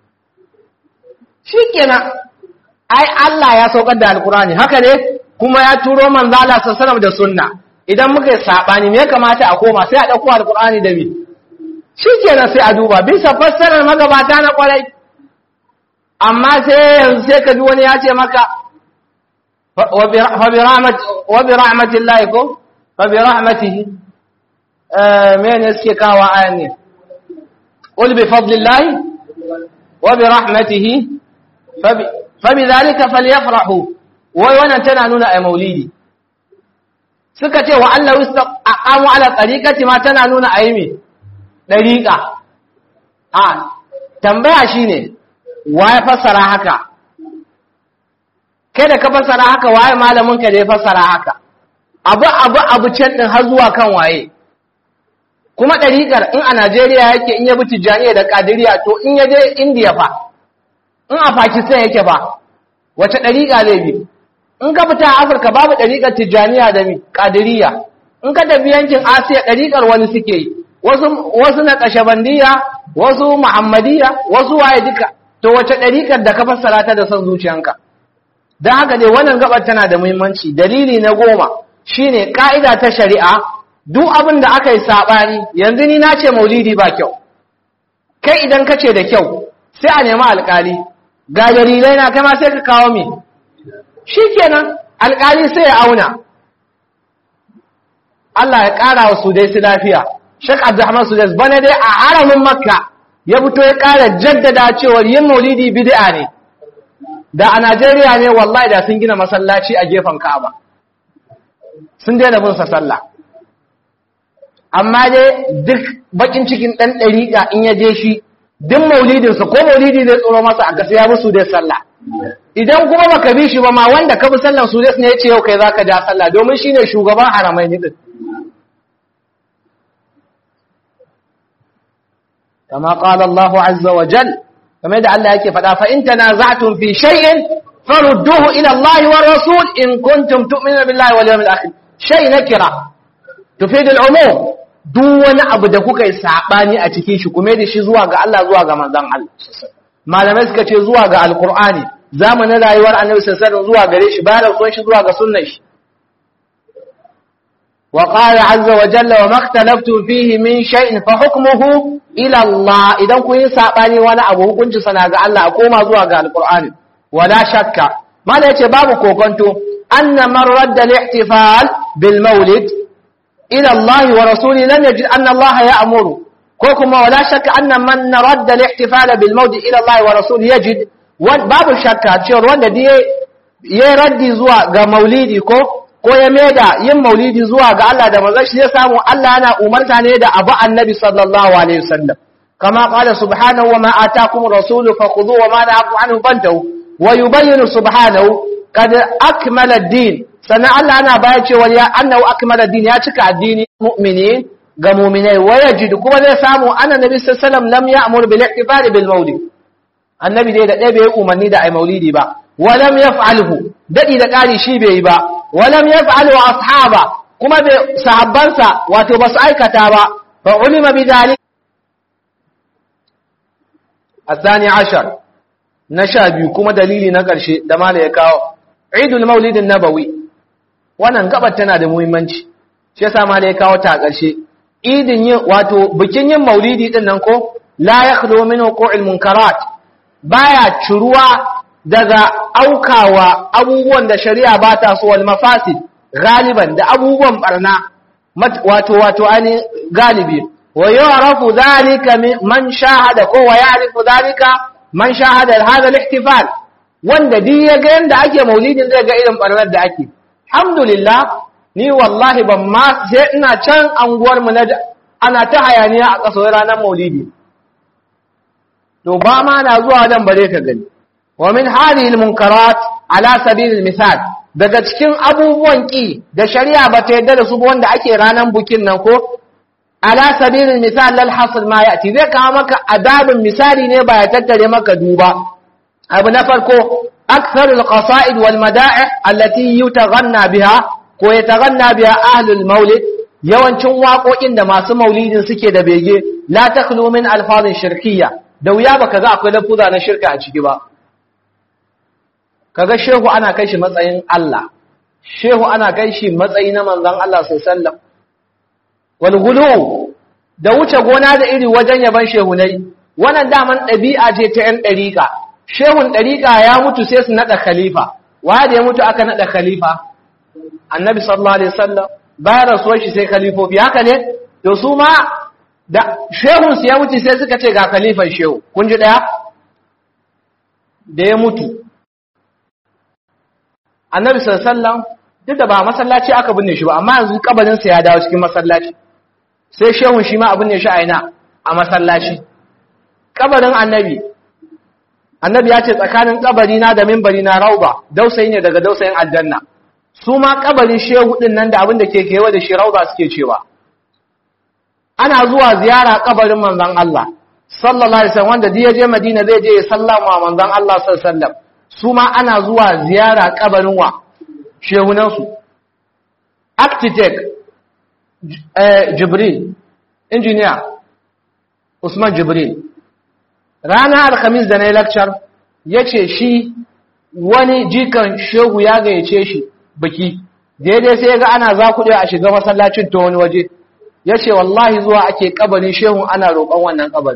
shikenan ai Allah ya saukar da alkurani haka ne kuma ya turo manzo Allah sallallahu da sunna idan muka yi sabani me ya kamata a koma sai a dauko alkurani da bi shikenan sai a duba bisa fassarar magabata na kwarai amma sai yanzu sai ka ji wani ya ce maka wa bi rahmat wa bi rahmatillahi ko fa bi rahmatihi eh mene suke kawo ayan ne qul bi fadlillahi wa bi rahmatihi fa bi fabidhalika falyafrahu wai wannan tana nuna ai maulidi suka ce wa Allah aqamu ala tariqati ma tana nuna ai me dariqa a tambaya shine waye fassara haka kai da ka fassara haka waye malamin ka da ya fassara haka abu abu abu can din har zuwa kan waye kuma dariqar in a Najeriya yake in ya bi Tijjaniya da Qadiriyya to in ya je India fa in a Pakistan yake ba wace ɗariƙa zai bi in ka fita a Afirka babu ɗariƙar Tijjaniya da mi Qadiriyya in ka tafi yankin Asiya ɗariƙar wani suke yi wasu wasu na Kashabandiya wasu Muhammadiyya wasu waye duka to wace ɗariƙar da ka fassara ta da son zuciyanka dan haka dai wannan gabar tana da muhimmanci dalili na goma shine ka'ida ta shari'a duk abin da aka yi sabani yanzu ni na ce maulidi ba kyau kai idan ka ce da kyau sai a nemi alƙali ga dalilai na kama sai ka kawo mi shi kenan alƙali sai ya auna Allah ya ƙara wa sudai su lafiya shek abdurrahman sudai bana dai a haramin makka ya fito ya ƙara jaddada cewar yin maulidi bid'a ne da a najeriya ne wallahi da sun gina masallaci a gefen ka'aba sun daina bin sa sallah amma dai duk bakin cikin ɗan ɗariƙa in ya je shi duk maulidinsa ko maulidi zai tsoro masa a gasa ya musu dai sallah idan kuma baka bi shi ba ma wanda ka bi sallan su ne ya ce yau kai zaka ja sallah domin shine shugaban haramai ni din kama qala Allahu azza wa jal kamar da Allah yake faɗa fa in tanaza'tum fi shay'in farudduhu ila Allah wa rasul in kuntum tu'minuna billahi wal yawmil akhir shay nakira tufid al-umum duk wani abu da kuka yi sabani a cikin shi kuma da shi zuwa ga Allah zuwa ga manzon Allah malamai suka ce zuwa ga alqur'ani zamanin rayuwar annabi sallallahu alaihi zuwa gare shi bayan rasuwar shi zuwa ga sunnar shi wa qala azza wa jalla wa maktalaftu fihi min shay'in fa hukmuhu ila Allah idan kun yi sabani wani abu hukunci sana ga Allah a koma zuwa ga alqur'ani wala shakka mala yace babu kokonto anna man radda al-ihtifal bil mawlid ila Allah wa rasuli lam yajid anna Allah ya'muru ko kuma wala shakka anna man radda al-ihtifal bil mawlid ila Allah wa rasuli yajid babu shakka cewa wanda da ya raddi zuwa ga maulidi ko ko ya maida yin maulidi zuwa ga Allah da manzon shi ya samu Allah yana umarta ne da abu annabi sallallahu alaihi wasallam kama qala subhanahu wa ma ataakum rasulu fakhudhu wa ma na'akum anhu fantahu wa yubayyinu subhanahu qad akmala ad-din sannan Allah yana bayar cewa ya annahu akmala ad-din ya cika addini mu'minin ga mu'minai wa yajidu kuma zai samu annabi sallallahu alaihi wasallam lam ya'mur bil ihtifal bil maulid annabi dai da ɗaya bai umarni da ai maulidi ba walam yaf'alhu dadi da ƙari shi bai yi ba walam yaf'alu ashaba kuma bai sahabbansa wato basu aikata ba fa ulima bidalik الثاني عشر نشا kuma dalili na ƙarshe da mala ya kawo Eidul Maulid Nabawi wannan gabar tana da muhimmanci shi yasa mala ya kawo ta a ƙarshe idin yin wato bikin yin maulidi din nan ko la yakhlu min wuqu'il munkarat baya ciruwa daga aukawa abubuwan da shari'a ba ta so wal mafasid galiban da abubuwan barna wato wato ani galibi wa ya'rafu dhalika man shahada ko wa ya'rifu dhalika man shahada hadha al-ihtifal wanda di ya ga yanda ake maulidin zai ga irin barnar da ake alhamdulillah ni wallahi ban ma sai ina can anguwar mu na ana ta hayaniya a kaso ranar maulidi to ba ma na zuwa dan bare ka gani wa min hadhihi almunkarat ala sabil almisal daga cikin abubuwan ki da shari'a ba ta yadda da su wanda ake ranan bukin nan ko ala sabil almisal lal hasl ma yati zai kawo maka adabin misali ne ba ya tattare maka duba abu na farko akthar alqasaid wal mada'ih allati yutaghanna biha ko yataghanna biha ahlul maulid yawancin waƙoƙin da masu maulidin suke da bege la takhlu min alfazin shirkiyya da wuya baka ga akwai lafuza na shirka a ciki ba kaga shehu ana kai shi matsayin Allah shehu ana kai shi matsayi na manzon Allah sallallahu alaihi wasallam wal ghulu da wuce gona da iri wajen yaban shehunai wannan daman ɗabi'a ce ta ‘yan ɗariƙa shehun ɗariƙa ya mutu sai su naɗa khalifa waye da ya mutu aka naɗa khalifa annabi sallallahu alaihi wasallam bayan rasuwar shi sai khalifofi haka ne to su ma da shehun su ya mutu sai suka ce ga khalifan shehu kun ji ɗaya da ya mutu annabi sallallahu alaihi wasallam duk da ba masallaci aka binne shi ba amma yanzu kabarin sa ya dawo cikin masallaci sai shehun shi ma abin ne shi a ina a masallaci kabarin annabi annabi ya ce tsakanin kabari na da mimbari na rauba dausayi ne daga dausayin aljanna su ma kabarin shehu din nan da abin da ke kewa da shi rauba suke cewa ana zuwa ziyara kabarin manzon Allah sallallahu alaihi wasallam wanda ya je Madina zai je ya sallama manzon Allah sallallahu alaihi wasallam su ma ana zuwa ziyara kabarin wa shehunan su architect Jibril engineer Usman Jibril rana alhamis da na yi lakcar ya ce shi wani jikan shehu ya gayyace shi biki daidai sai ga ana za kuɗi a shiga masallacin ta wani waje ya ce wallahi zuwa ake kabarin shehun ana roƙon wannan kabarin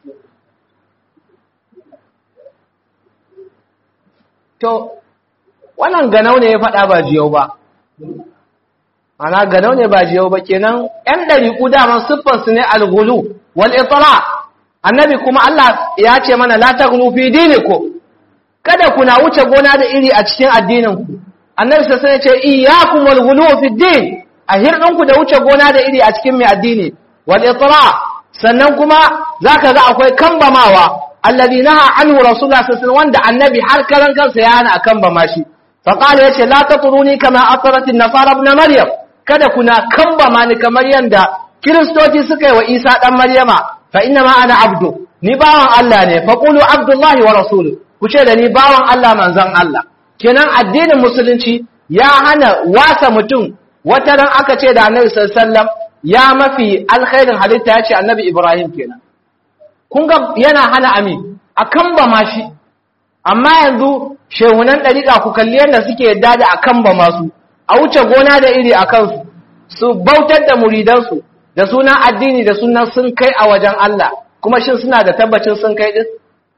to wannan ganau ne ya faɗa ba jiyau ba ana ganau ne ba jiyau ba kenan ‘yan ɗariƙu daman siffarsu ne algulu wal itala annabi kuma Allah ya ce mana la taghlu fi dinikum kada kuna wuce gona da iri a cikin addininku annabi sai sai ce iyyakum wal ghulu fi din a hirdinku da wuce gona da iri a cikin mai addini wal itra sannan kuma zaka ga akwai kambamawa alladhi naha anhu rasulullah sallallahu alaihi wanda annabi har karan kansa ya hana kambama shi fa qala yace la tatruni kama atrat an-nasara ibn maryam kada kuna kambama ni kamar yanda kiristoci suka yi wa isa dan maryama fa inna ma ana abdu ni bawan Allah ne fa qulu abdullahi wa rasuluhu ku ce da ni bawan Allah manzon Allah kenan addinin musulunci ya hana wasa mutum wata ran aka ce da annabi sallallahu alaihi wasallam ya mafi alkhairin halitta ya ce annabi Ibrahim kenan kun ga yana hana ami akan ba ma shi amma yanzu shehunan ɗariƙa ku kalli yadda suke yadda da akan ba masu a wuce gona da iri a kansu su bautar da muridansu da sunan addini da sunan sun kai a wajen Allah kuma shin suna da tabbacin sun kai din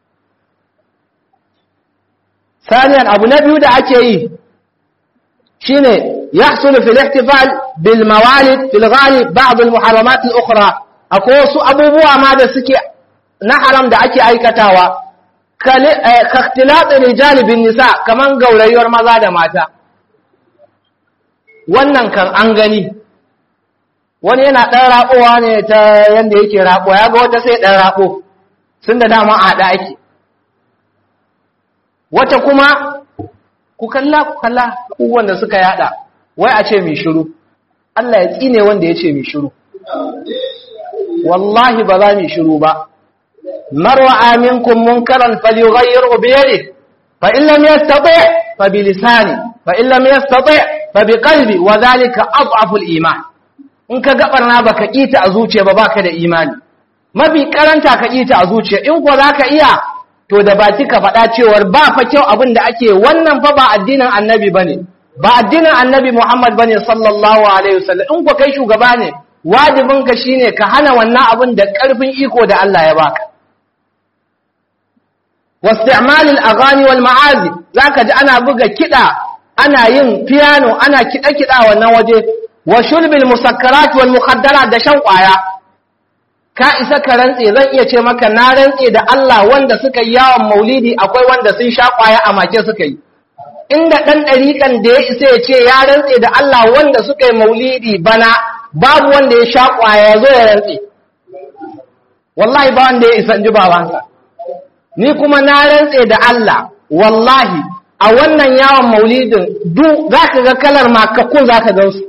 saniyan abu na biyu da ake yi shine yahsulu fil ihtifal bil mawalid fil ghalib ba'd al muharramat al ukhra akwai wasu abubuwa ma da suke na haram da ake aikatawa ka ikhtilat rijal bin nisa kaman gaurayuwar maza da mata wannan kan an gani wani yana ɗan raɓowa ne ta yadda yake raɓo ya ga wata sai ɗan raɓo sun da dama a haɗa ake wata kuma ku kalla ku kalla abubuwan da suka yada wai a ce mai shiru Allah ya tsine wanda ya ce mai shiru wallahi ba za mu shiru ba marwa aminkum munkaran falyughayyirhu bi yadihi fa in lam yastati fa bi lisani fa in lam yastati fa bi qalbi wa dhalika adhafu al-iman in ka ga barna baka kita a zuciya ba baka da imani mafi karanta ka kita a zuciya in ko zaka iya to da baki ka faɗa cewar ba fa kyau abin da ake wannan fa ba addinin annabi bane ba addinin annabi Muhammad bane sallallahu alaihi wasallam in ko kai shugaba ne wajibin ka shine ka hana wannan abin da karfin iko da Allah ya baka واستعمال الاغاني والمعازف zaka ji ana buga kida ana yin piano ana kida kida wannan waje wa shurbil musakkarat wal mukhaddarat da shan kwaya ka isa ka rantse zan iya ce maka na rantse da Allah wanda suka yi yawon maulidi akwai wanda sun sha kwaya a make suka yi inda dan dariƙan da ya isa ya ce ya rantse da Allah wanda suka yi maulidi bana babu wanda ya sha kwaya ya zo ya rantse wallahi ba wanda ya isa ji babansa ni kuma na rantse da Allah wallahi a wannan yawon maulidin duk za ka ga kalar makakun za ka gansu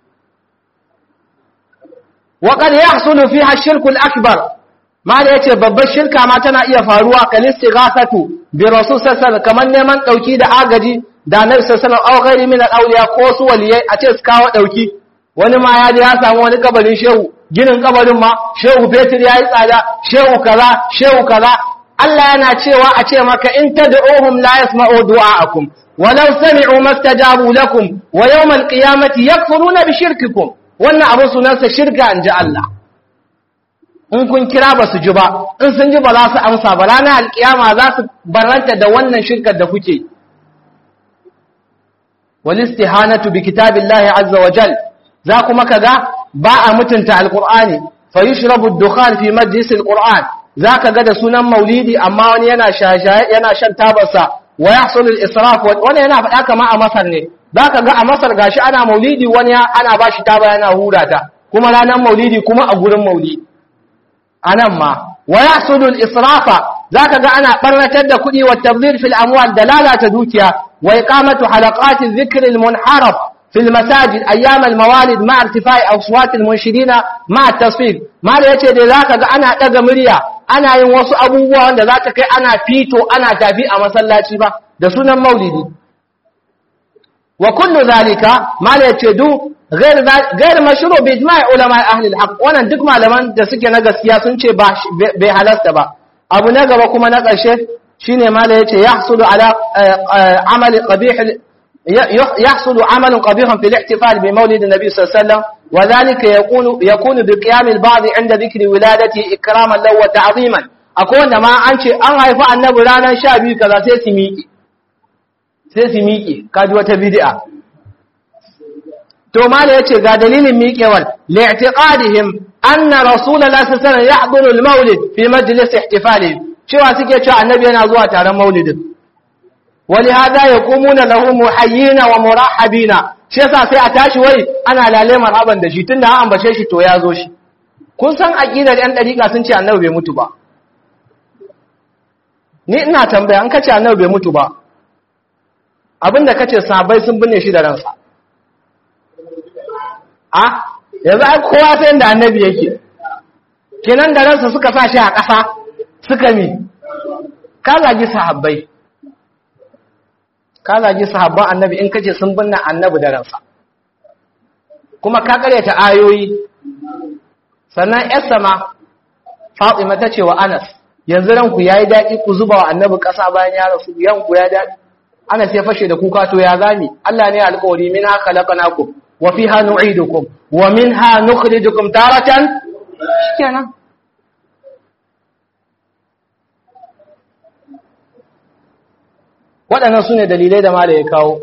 waƙar ya hasulu fi hashirkul akbar ma da ya ce babbar shirka ma tana iya faruwa kalisti gasatu bi rasul sassan kamar neman ɗauki da agaji da na sassan auƙari min al'auliya ko su waliyai a ce su kawo ɗauki wani ma ya je ya samu wani kabarin shehu ginin kabarin ma shehu fetur ya yi tsada shehu kaza shehu kaza Allah yana cewa a ce maka in tad'uhum la yasma'u du'a'akum walau sami'u mastajabu lakum wa yawmal qiyamati yakfuruna bi shirkikum wannan abin sunansa shirka inji Allah in kun kira ba su ji ba in sun ji ba za su amsa ba ranar alkiyama za su baranta da wannan shirkar da kuke wal istihanatu bi kitabillahi azza wa jal za kuma kaga ba a mutunta alqur'ani fa yushrabu ad-dukhan fi majlis alqur'an za ka ga da sunan maulidi amma wani yana yana shan tabarsa wa yahsul al-israf wani yana faɗa kama a Masar ne za ka ga a Masar gashi ana maulidi wani ana ba shi taba yana hura ta kuma ranar maulidi kuma a gurin maulidi anan ma wa yahsul al-israfa za ka ga ana barnatar da kuɗi wa tabzir fil amwal da lalata dukiya wa iqamatu halaqat adh-dhikr al-munharaf في المساجد أيام الموالد مع ارتفاع أصوات المنشدين مع التصفيق ما da yace dai zaka ga ana daga murya ana yin wasu abubuwa wanda za ta kai ana fito ana tafi a masallaci ba da sunan maulidi wa kullu zalika ma da yace du غير غير مشروع باجماع علماء اهل الحق wannan duk malaman da suke na gaskiya sun ce ba bai halasta ba abu na gaba kuma na ƙarshe shine ma da yace yahsulu ala amali qabih يحصل عمل قبيح في الاحتفال بمولد النبي صلى الله عليه وسلم وذلك يكون يكون بقيام البعض عند ذكر ولادته اكراما له وتعظيما akwai wanda ma an ce an haifi annabi ranar sha biyu kaza sai su miƙe sai su miƙe kaji wata bid'a to mala yace ga dalilin miƙewar li'tiqadihim anna rasulullahi sallallahu alaihi wasallam yahduru al-maulid fi majlis ihtifalihi cewa suke cewa annabi yana zuwa taron maulidin ولهذا يقومون له محيين ومرحبين shi yasa sai a tashi wai ana lale marhaban da shi tunda an ambace shi to ya zo shi kun san aqidar yan dariqa sun ce annabi bai mutu ba ni ina tambaya an kace annabi bai mutu ba abinda kace sahabbai sun binne shi da ransa a yanzu ai kowa sai inda annabi yake kenan da ransa suka sa shi a ƙasa suka mi ka zagi sahabbai ka zagi sahabban annabi in kace sun binne annabi da ransa kuma ka karyata ayoyi sannan yar sama Fatima ta ce wa Anas yanzu ranku yayi daɗi ku zuba wa annabi ƙasa bayan ya rasu yanku ya daɗi Anas ya fashe da kuka to ya zami Allah ne alƙawari minha khalaqnakum wa fiha nu'idukum wa minha nukhrijukum taratan shikenan waɗannan su ne dalilai da mala ya kawo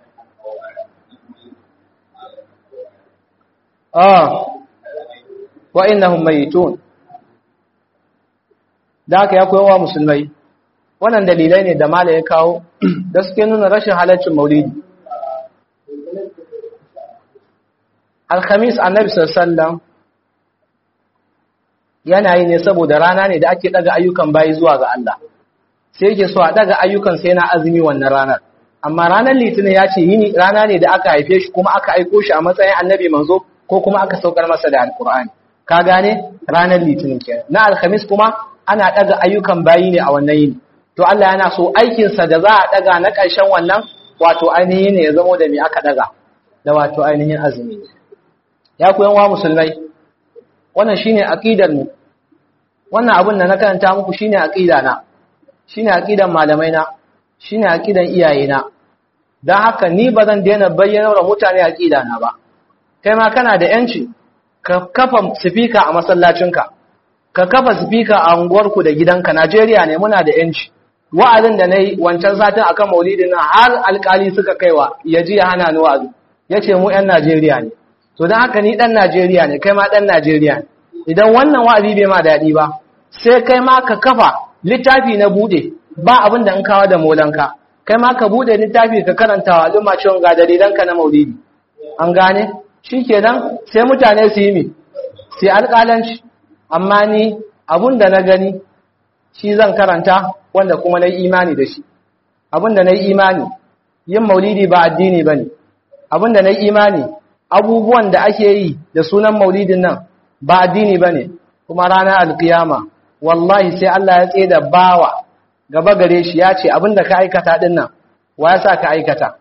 ah wa innahum mayitun da aka ya koyawa musulmai wannan dalilai ne da mala ya kawo da suke nuna rashin halaccin maulidi alhamis annabi sallallahu yana yi ne saboda rana ne da ake daga ayyukan bayi zuwa ga Allah sai yake so a daga ayyukan sai na azumi wannan ranar amma ranar litinin ya ce yini rana ne da aka haife shi kuma aka aiko shi a matsayin annabi manzo ko kuma aka saukar masa da alkur'ani ka gane ranar litinin kenan na alhamis kuma ana daga ayyukan bayi ne a wannan yini to Allah yana so aikin sa da za a daga na ƙarshen wannan wato ainihin ne ya zamo da me aka daga da wato ainihin azumi ya ku yan wa musulmai wannan shine aqidar mu wannan abin da na karanta muku shine aqida na shine aqidan malamai na shine aqidan iyaye na dan haka ni bazan daina bayyana wa mutane aqida na ba kai ma kana da yanci ka kafa speaker a masallacinka ka kafa speaker a unguwarku da gidanka Najeriya ne muna da yanci wa'azin da nayi wancan satin akan maulidin nan har alkali suka kaiwa yaji ya hana ni wa'azi yace mu yan Najeriya ne to dan haka ni dan Najeriya ne kai ma dan Najeriya ne idan wannan wa'azi bai ma dadi ba sai kai ma ka kafa littafi na bude ba abin da in kawo da molanka kai ma ka bude littafi ka karanta wa al'umma cewa ga dalilanka na maulidi an gane shikenan sai mutane su yi mi sai alƙalanci amma ni abun da na gani shi zan karanta wanda kuma na yi imani da shi abun da na yi imani yin maulidi ba addini ba ne abun da na yi imani abubuwan da ake yi da sunan maulidin nan ba addini ba ne kuma ranar alkiyama wallahi sai Allah ya tsaye da bawa gaba gare shi ya ce abinda ka aikata din nan wa ya sa ka aikata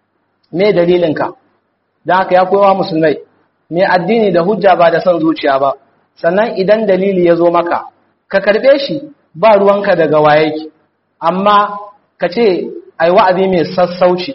me dalilinka don haka ya kowa musulmai me addini da hujja ba da son zuciya ba sannan idan dalili ya zo maka ka karɓe shi ba ruwanka daga wayeki amma ka ce ai wa'azi mai sassauci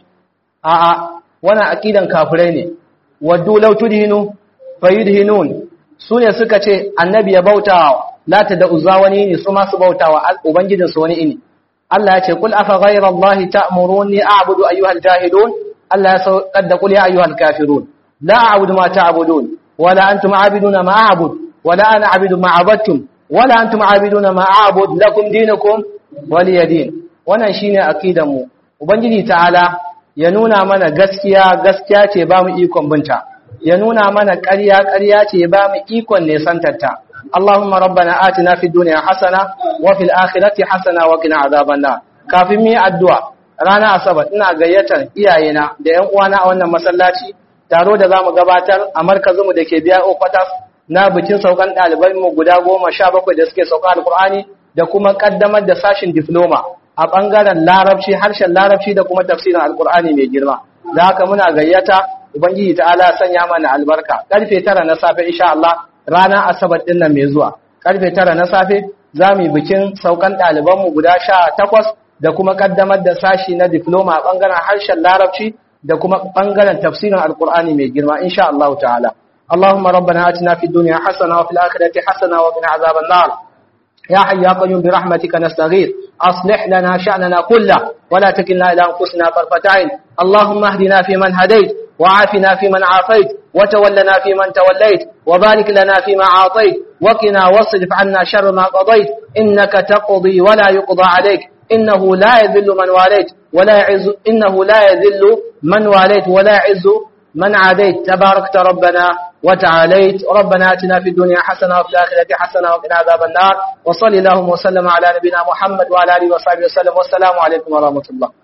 a'a wannan aqidan kafirai ne waddu law tudhinu fayudhinun sune suka ce annabi ya bautawa lata da uzza wani ne su masu bautawa ubangijin su wani ini Allah ya ce kul afa ghayra allahi ta'muruni a'budu ayyuhal jahilun Allah ya saukar da kul ya ayyuhal kafirun la a'budu ma ta'budun wala antum a'biduna ma a'bud wala ana a'budu ma abattum wala antum a'biduna ma a'bud lakum dinukum waliya din wannan shine akidan mu ubangiji ta'ala ya nuna mana gaskiya gaskiya ce ba mu ikon binta ya nuna mana ƙarya ƙarya ce ba mu ikon nesantarta اللهم ربنا آتنا في الدنيا حسنة وفي الآخرة حسنة وقنا عذاب النار kafin mu yi addu'a rana asabar ina gayyatar iyayena da ƴan uwana a wannan masallaci taro da zamu gabatar a markazinmu da ke biya okwatas na bikin saukan ɗaliban mu guda goma sha bakwai da suke sauka alkur'ani da kuma ƙaddamar da sashin difloma a ɓangaren larabci harshen larabci da kuma tafsirin alkur'ani mai girma da haka muna gayyata ubangiji ta'ala sanya mana albarka karfe tara na safe insha Allah rana asabar din nan mai zuwa karfe tara na safe za mu yi bikin saukan ɗalibanmu guda sha takwas da kuma kaddamar da sashi na diploma a ɓangaren harshen larabci da kuma ɓangaren tafsirin alkur'ani mai girma insha Allah ta'ala اللهم ربنا آتنا في الدنيا حسنة وفي الآخرة حسنة وقنا عذاب النار يا حي يا قيوم برحمتك نستغيث أصلح لنا شأننا كله ولا تكلنا إلى أنفسنا طرفة عين اللهم اهدنا فيمن هديت وعافنا فيمن عافيت وتولنا فيمن توليت وبارك لنا فيما عاطيت وقنا واصرف عنا شر ما قضيت إنك تقضي ولا يقضى عليك إنه لا يذل من واليت ولا يعز إنه لا يذل من واليت ولا يعز من عاديت تباركت ربنا وتعاليت ربنا اتنا في الدنيا حسنه وفي الاخره حسنه وقنا عذاب النار وصلى اللهم وسلم على نبينا محمد وعلى اله وصحبه وسلم والسلام عليكم ورحمه الله